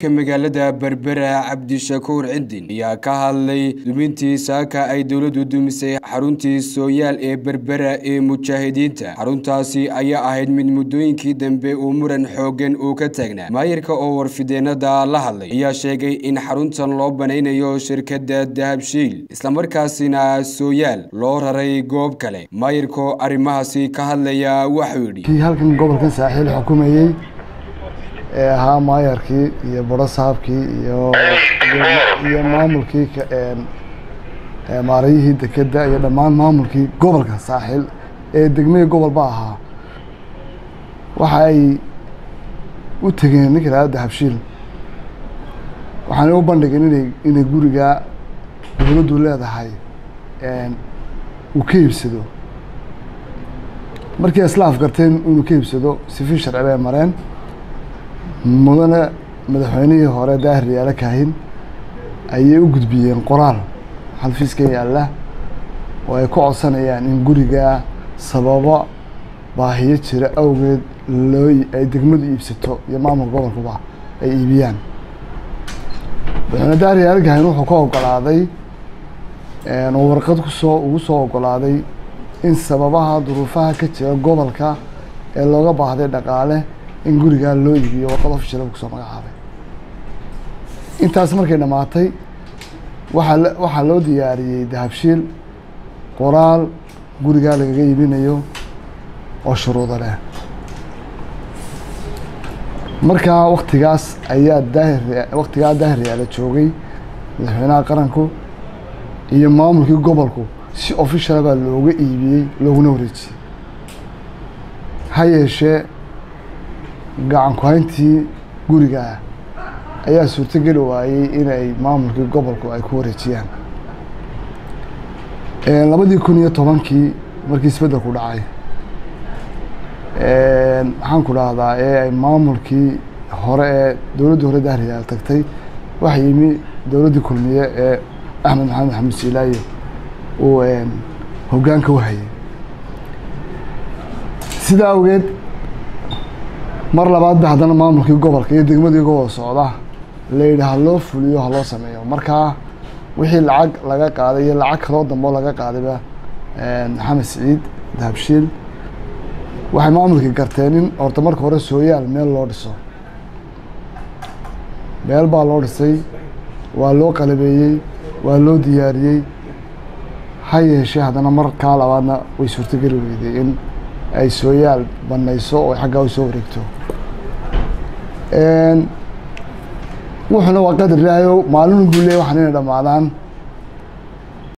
magaalada berbera cabdishakuur cidin ayaa ka hadlay dumintii saaka ay dowladdu dumisay xaruntii sooyaal ee berbera ee mujaahidiinta xaruntaasi ayaa ahayd mid muddooyinkii dambe uu muran xooggan uu ka taagnaa maayirka oo warfideenada la hadlay ayaa sheegay in xaruntan loo banaynayo shirkadda dahabshiil islamarkaasina sooyaal loo raray goob kale maayirkoo arrimahaasi ka hadlaya waxuu yidhi kii halkan gobolkan saaxiil xukumayey ee ahaa maayarkii iyo baro saabkii iyo iyo maamulkii maarayihii dekedda iyo dhammaan maamulkii gobolka saaxiil ee degmihii gobolba ahaa waxa ay u tegeen ninka lahada dahabshiil waxaana u bandhigeen inay inay guriga dowladdu leedahay uu ka iibsado markii islaaf garteen inuu ka iibsado sifi sharci bay mareen mudane madaxweynihii hore daahir yaala kaahin ayay u gudbiyeen qoraal xalfiiska yaalla oo ay ku codsanayaan in guriga sababo baahiyo jira awgeed loo ay degmadu iibsato iyo maamulka gobolkuba ay iibiyaan madaxweyne daahir yaala kaahin wuxuu ka ogolaaday oo warqad kusoo ugu soo ogolaaday in sababaha duruufaha ka jira gobolka ee looga baahday dhaqaale in gurigaa loo iibiyo warqad ofishal kusoo magacaabay intaas markay dhammaatay waxaa waxaa loo diyaariyey dahabshiil qoraal gurigaa lagaga iibinayo oo shuruudo leh markaa waktigaas ayaa daahir waktigaa daahir yaala joogay madaxweynaha qaranku iyo maamulkii gobolku si officiala baa looga iibiyey looguna wareejiyey ha yeeshee gacan ku-hayntii gurigaa ayaa suurtogeli waayey inay maamulkii gobolku ay ku wareejiyaan labadii kun iyo tobankii markii isbeddelku dhacay maxaan ku dhahdaa ee ay maamulkii hore ee dowladdii hore dahriyaal tagtay waxa yimi dowladdii kulmiye ee axmed maxamed axmed siilaaye uu hoggaanka u hayay sidaa awgeed mar labaadba haddana maamulkii gobolka iyo degmadii gobol socda la yidhi ha loo fuliyo ha loo sameeyo markaa wixii lacag laga qaaday iyo lacag kaloo dambeo laga qaadayba maxamed siciid dahabshiil waxay maamulkii garteen in horta marka hore sooyaal meel loo dhiso meel baa loo dhisay waa loo qalabeeyey waa loo diyaariyey ha yeeshee haddana markaa labaadna way suurtogeli weyday in ay sooyaal banayso oo xaggaa u soo wareegto wuxuuna waa qadar ilaahayo maalin buu leey waxaan inay dhammaadaan